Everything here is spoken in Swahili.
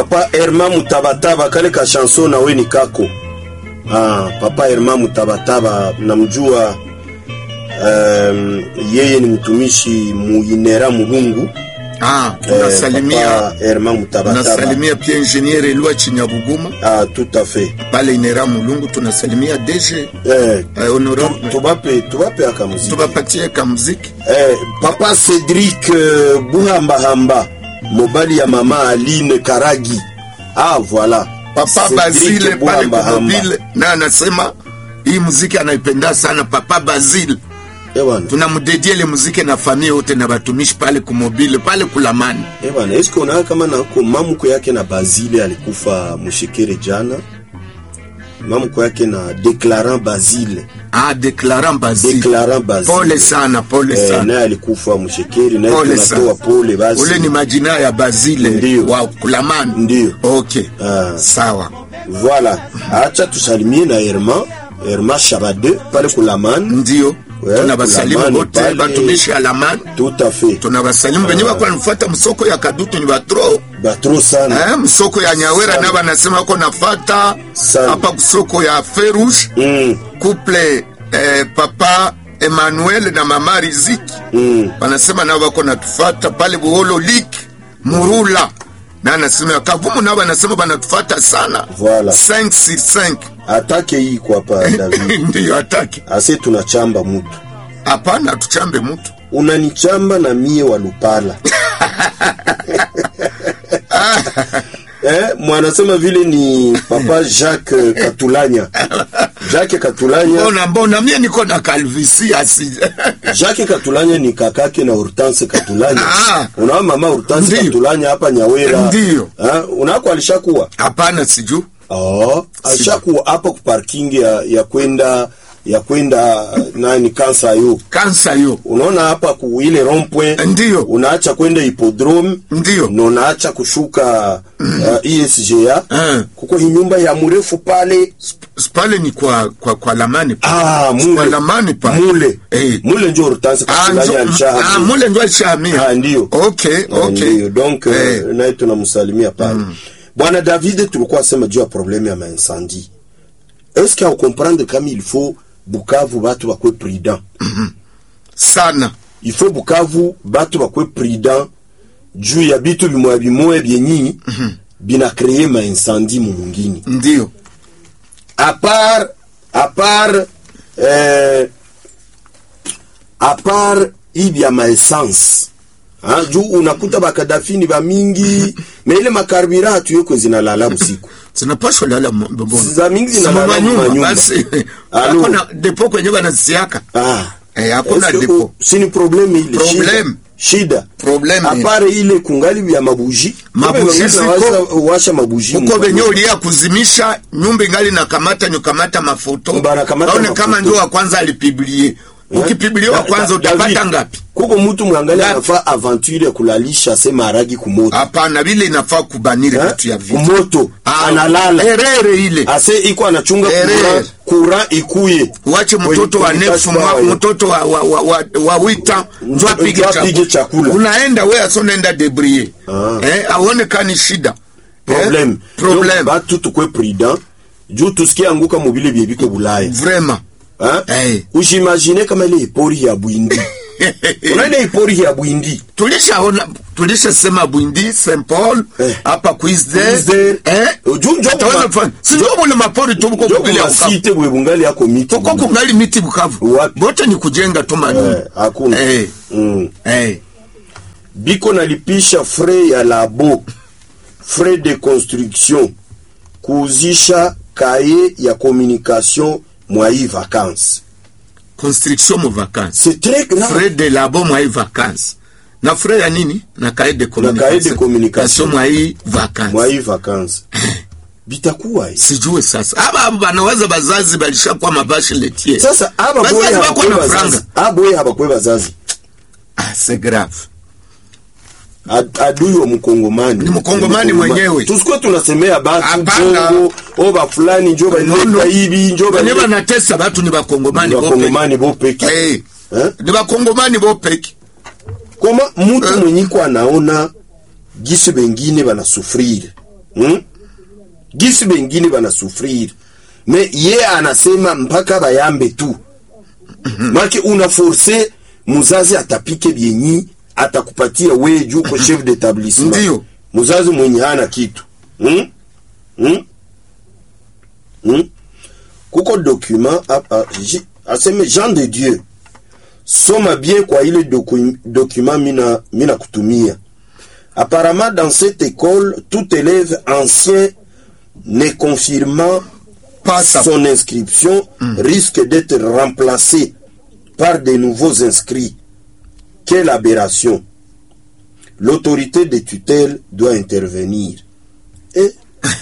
papa Herma Mutabataba kale ka chanson na we ni kako ah, papa Herma Mutabataba namjua um, yeye ni mtumishi muinera Mulungu Ah, eh, tunasalimia papa Herma Mutabataba tunasalimia pia ingenier Elwa Chinyabuguma ah, tout à fait pale Inera Mulungu, tunasalimia DG eh, eh, honorable tubape tubape aka muziki tubapatie ka muziki eh, papa Cedric euh, Buhambahamba mobali ya mama Aline Karagi ah voilà Papa Cedric Bazile pale Buhambahamba. kumobile na anasema hii muziki anaipenda sana Papa Bazile. Eh bwana Tunamdedie ile muziki na familia yote na batumishi pale kumobile pale kulamani. Eh bwana, eske unaona kama nako mamuko yake na Basile alikufa mushekere jana, mamuko yake na Declarant Basile, Ah, Declarant Bazile. Declarant Basile. Pole sana, pole Eh, sana. naye alikufa mushekeri, naye Pole tunatoa sana. pole basi. Ule ni majina ya Bazile Ndiyo. wa kulamani. Ndiyo. Okay. Ah. Sawa. Voilà, acha tusalimie na Herma, Herma Shabade pale kulamani. Ndio. Ouais, Tunabasalimu kulamani wote pale. batumishi alamani. Tout à fait. Tunabasalimu benye bako nafuata msoko ya Kadutu ni batro. Batro sana. Eh, msoko ya Nyawera Sana. na banasema wako nafata Sana. hapa kusoko ya Ferush Mm, couple eh, papa Emmanuel na mama Riziki mm. wanasema nao wako natufata pale Buholo Lik Murula na anasema Kavumu nao wanasema banatufata sana Voilà. 565 Atake hii kwa hapa David. ndiyo ataki Ase tunachamba mutu. hapana, tuchambe mtu unanichamba na mie wa Lupala eh, mwanasema vile ni papa Jacques Katulanya. Jacques Katulanya, mbona mbona mie niko na kalvisi asi Jacques Katulanya ni kakake na Hortense Katulanya. Ah. Unaona mama Hortense Ndiyo. Katulanya hapa Nyawera. Ndiyo. Ah, unako alishakuwa? hapana, siju Oh, alishakuwa hapa ku parking ya, ya kwenda ya kwenda nani kansa yo. kansa yo Unaona hapa ku ile rond-point Ndiyo. unaacha kwenda hippodrome Ndiyo. na unaacha kushuka uh, ESGA Eh. kuko hii nyumba ya mrefu pale pale ni kwa kwa kwa lamani pa. ah, mule Kwa lamani pa. mule Eh. mule njo Hortense Ah, Katulanya njo- alishahamia. ah, mule ndo alishahamia Ah, ndiyo. okay Eh, okay ndiyo. donc Eh. eh, naye tunamsalimia pale bwana David tulikuwa sema juu ya probleme ya maincendie est-ce que comprendre kama il faut Bukavu batu bakwe prudent sana il faut Bukavu batu bakwe prudent juu ya bitu bimoya bimoya byenyi bina kreye maincendie mu mungini ndio à part à part euh, à part hivi ya maessence ha, juu unakuta bakadafini ba mingi na ile makarbira hatuyekwe zinalala usiku zinapashwa lala mo- mbona za mingi Sima zinalala manyumba, manyumba basi Alo. hakuna depo kwenye wanasiaka ah Eh, hakuna Est-ce que depo. u- si ni problème ile Problème. shida Problème à ile. part ile kungali ya mabuji Mabuji Kumbe ziko. wanaweza washa mabuji huko mpa- venye ulia kuzimisha nyumba ingali nakamata nyukamata mafoto Banakamata aone mafoto. kama ndio wa kwanza alipiblie ukipiblia wa Da- kwanza Da- utapata David, ngapi kuko mtu mwangali Ngapi? anafaa aventure ya kulalisha se maragi kumoto hapana vile inafaa kubaniri Eh? vitu ya vitu kumoto Ah, analala erere ile ase iko anachunga Ere. kura, kura ikuye wache mtoto wa Kwenye- nefu kwenye mwa- kashfa, mtoto wa, wa, wa, wa, wa wita njo Njo apige apige chakula. chakula. unaenda we asonaenda debrie Ah. eh, aone kani shida problem eh? problem Donc, batu tukwe prudent juu tusikie anguka mubile byebike bulaya vraiment Hein? Eh. ushimagine kama ile ipori ya bwindi una ile ipori ya bwindi tulishaona tulishasema bwindi st paul Eh. hapa Queensdale, Queensdale. eh? Juu njo Utaona kuma- mfano. Si ndio bule mapori tu buko jo kubili ya Bukavu. kumasite bwe bungali yako miti Tuko kungali miti Bukavu Wapi? bote ni kujenga tu Eh, manyumba hakuna Eh. mm. eh. biko nalipisha frais ya labo frais de construction kuuzisha kaye ya communication mwa hii vacances construction mu vacances c'est très grave frais de labo mwa hii vacances na frais ya nini na cahier de cahier de communication. mwa hii vacances mwa hii vacances bitakuwa hii sijue sasa aba abo banaweza bazazi balishakuwa mabashi letie sasa aba Bazazi boye wako habakwe na bazazi franga. aba boye habakwe bazazi ah, c'est grave Ad- adui wa mkongomani Ni mkongomani mwenyewe. tusikuwe tunasemea batu Hapana. bongo oba fulani njo No, no. balileta hivi njo wenye balileta banatesa batu ni bakongomani bopeke bakongomani bopeke Eh, Eh? ni bakongomani bopeke koma mutu Eh. mwenyiko anaona gisi bengine banasufrire hmm? gisi bengine banasufriri me ye anasema mpaka bayambe tu make una force muzazi atapike byenyi atakupatia we juu ko chef d'établissement Ndiyo. muzazi mwenye hana kitu hmm? Hmm? Hmm? kuko document hapa ji- aseme Jean de Dieu soma bien kwa ile docu document mina, mina kutumia apparemment dans cette école tout élève ancien ne confirmant Pas sa son inscription risque d'être remplacé par de nouveaux inscrits. Quelle aberration. L'autorité de tutelle doit intervenir. Et